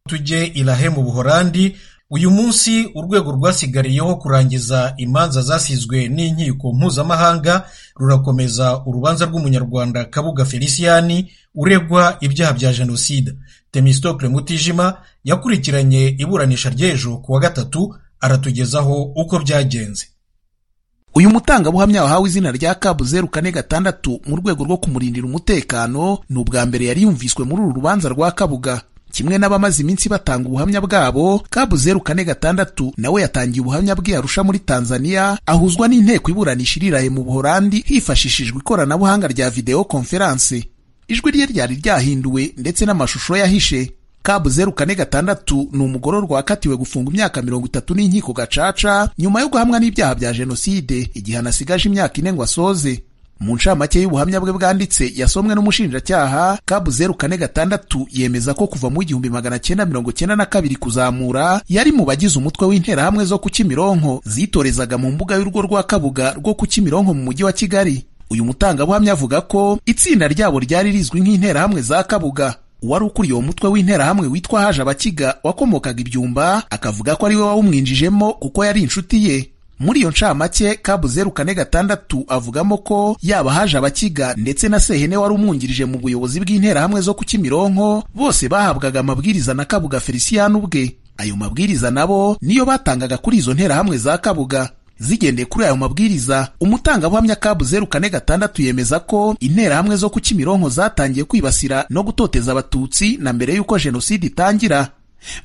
tujye ilahe mu buholandi uyu munsi urwego rwasigariyeho kurangiza imanza zasizwe n'inkiko mpuzamahanga rurakomeza urubanza rw'umunyarwanda kabuga feliciyani uregwa ibyaha bya jenoside temistocle mutijima yakurikiranye iburanisha ry'ejo ku wa gatatu aratugezaho uko byagenze uyu mutangabuhamya wahawe izina rya kabu zeru kane gatandatu mu rwego rwo kumurindira umutekano ni ubwa mbere yari yumviswe muri uru rubanza rwa kabuga kimwe n'abamaze iminsi batanga ubuhamya bwabo kabu zeru kane gatandatu nawe yatangiye ubuhamya bwe arusha muri tanzania ahuzwa n'inteko iburanisha iriraye mu buholandi hifashishijwe ikoranabuhanga rya videwo konferanse ijwi rye ryari ryahinduwe ndetse n'amashusho yahishe kabu zeru kane gatandatu ni umugororwa wakatiwe gufunga imyaka mirongo itatu n'inkiko gacaca nyuma yo guhamwa n'ibyaha bya jenoside igihano asigaje imyaka ine ngo asoze mu ncamake y'ubuhamya bwe bwanditse yasomwe n'umushinjacyaha kabu zeru kane gatandatu yemeza ko kuva mu igihumbi magana cyenda mirongo cyenda na kabiri kuzamura yari mu bagize umutwe w'interahamwe zo ku Kimironko zitorezaga mu mbuga y'urugo rwa kabuga rwo ku Kimironko mu mujyi wa kigali uyu mutangabuhamya avuga ko itsinda ryabo ryari rizwi nk'interahamwe za kabuga uwari ukuriye uwo mutwe w'interahamwe witwa haje abakiga wakomokaga ibyumba akavuga ko ari we wawumwinjijemo kuko yari inshuti ye muri iyo ncamake kabu zeru kane gatandatu avugamo ko yaba haje abakiga ndetse na sehene wari umwungirije mu buyobozi bw'interahamwe zo ku kimironko bose bahabwaga amabwiriza na kabuga feliciyani ubwe ayo mabwiriza nabo niyo batangaga kuri izo nterahamwe za kabuga zigendeye kuri ayo mabwiriza umutangabuhamya kabu zeru kane gatandatu yemeza ko interahamwe zo ku kimironko zatangiye kwibasira no gutoteza abatutsi na mbere y'uko jenoside itangira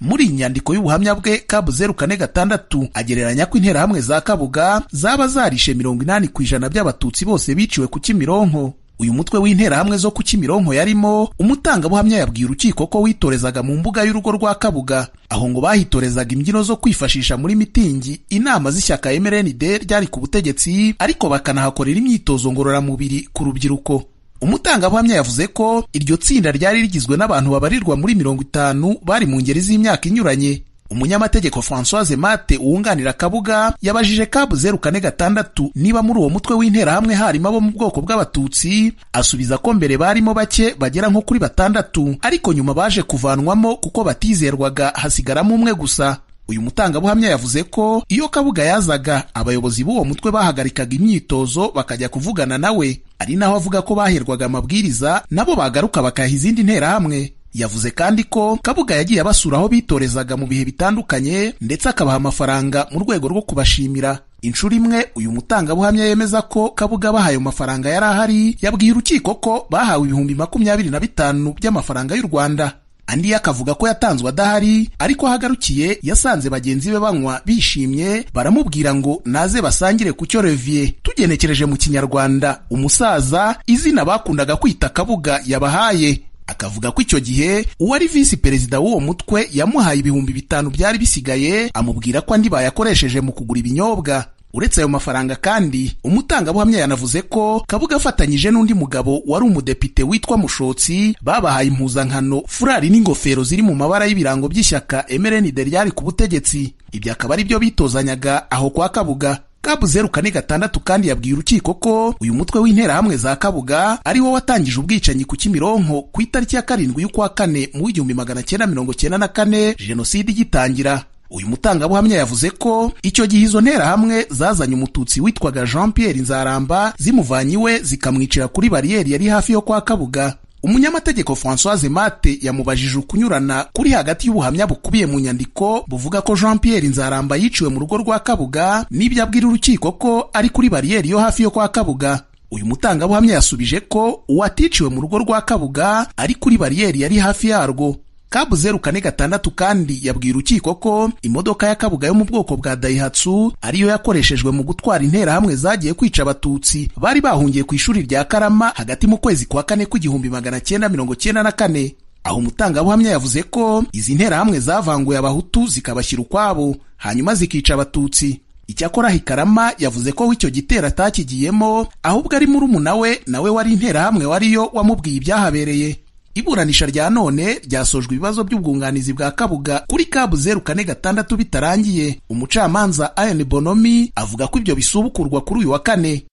muri iyi nyandiko y'ubuhamya bwe kabu zeru kane gatandatu agereranya ko interahamwe za kabuga zaba zarishe mirongo inani ku ijana by'abatutsi bose biciwe ku kimironko uyu mutwe w'interahamwe zo ku kimironko yarimo umutangabuhamya yabwiye urukiko ko witorezaga mu mbuga y'urugo rwa kabuga aho ngo bahitorezaga imbyino zo kwifashisha muri mitingi inama z'ishyaka mrnd ryari ku butegetsi ariko bakanahakorera imyitozo ngororamubiri ku rubyiruko umutangabuhamya yavuze ko iryo tsinda ryari rigizwe n'abantu babarirwa muri mirongo itanu bari mu ngeri z'imyaka inyuranye umunyamategeko francoise mate wunganira kabuga yabajije kabu zeru kane gatandatu niba muri uwo mutwe w'interahamwe harimo abo mu bwoko bw'abatutsi asubiza ko mbere barimo bake bagera nko kuri batandatu ariko nyuma baje kuvanwamo kuko batizerwaga hasigaramo umwe gusa uyu mutangabuhamya yavuze ko iyo kabuga yazaga abayobozi b'uwo mutwe bahagarikaga imyitozo bakajya kuvugana nawe ari naho avuga ko baherwaga amabwiriza nabo bagaruka bakayaha izindi nterahamwe yavuze kandi ko kabuga yagiye abasura aho bitorezaga mu bihe bitandukanye ndetse akabaha amafaranga mu rwego rwo kubashimira inshuro imwe uyu mutangabuhamya yemeza ko kabuga bahaye mafaranga yari ahari yabwiye urukiko ko bahawe ibihumbi makumyabiri na bitanu by'amafaranga y'u rwanda andi yo akavuga ko yatanzwe adahari ariko aho agarukiye yasanze bagenzi be banywa bishimye baramubwira ngo naze basangire ku cyo reviye tugenekereje mu kinyarwanda umusaza izina bakundaga kwita kabuga yabahaye akavuga ko icyo gihe uwari visi perezida w'uwo mutwe yamuhaye ibihumbi bitanu byari bisigaye amubwira ko andi bayakoresheje mu kugura ibinyobwa uretse ayo mafaranga kandi umutangabuhamya yanavuze ko kabuga afatanyije n'undi mugabo wari umudepite witwa mushotsi babahaye impuzankano furari n'ingofero ziri mu mabara y'ibirango by'ishyaka mrnd ryari ku butegetsi ibyo akaba ari byo bitozanyaga aho kwa kabuga kabu zeru kane gatandatu kandi yabwiye urukiko ko uyu mutwe w'interahamwe za kabuga ari wo watangije ubwicanyi ku kimironko ku itariki ya karindwi y'ukwa kane mu w'igihumbi magana cyenda mirongo cyenda na kane jenoside igitangira uyu mutangabuhamya yavuze ko icyo gihe izo nterahamwe zazanye umututsi witwaga jean pierre nzaramba zimuvanye iwe zikamwicira kuri bariyeri yari hafi yo kwa kabuga umunyamategeko francoise mate yamubajije ukunyurana kuri hagati y'ubuhamya bukubiye mu nyandiko buvuga ko jean pierre nzaramba yiciwe mu rugo rwa kabuga n'ibyo abwira urukiko ko ari kuri bariyeri yo hafi yo kwa kabuga uyu mutangabuhamya yasubije ko uwaticiwe mu rugo rwa kabuga ari kuri bariyeri yari hafi yarwo kabu zeru kane gatandatu kandi yabwiye urukiko ko imodoka ya kabuga yo mu bwoko bwa dayihatsu ariyo yakoreshejwe mu gutwara interahamwe zagiye kwica abatutsi bari bahungiye ku ishuri rya karama hagati mu kwezi kwa kane kw'igihumbi magana cyenda mirongo cyenda na kane aho umutangabuhamya yavuze ko izi nterahamwe zavanguye abahutu zikabashyira ukwabo hanyuma zikica abatutsi icyakora hikarama yavuze ko w'icyo gitero atakigiyemo ahubwo ari murumuna we nawe wari interahamwe wariyo wamubwiye ibyahabereye iburanisha rya none ryasojwe ibibazo by'ubwunganizi bwa kabuga kuri kabu zeru kane gatandatu bitarangiye umucamanza ayon bonomi avuga ko ibyo bisubukurwa kuri uyu wa kane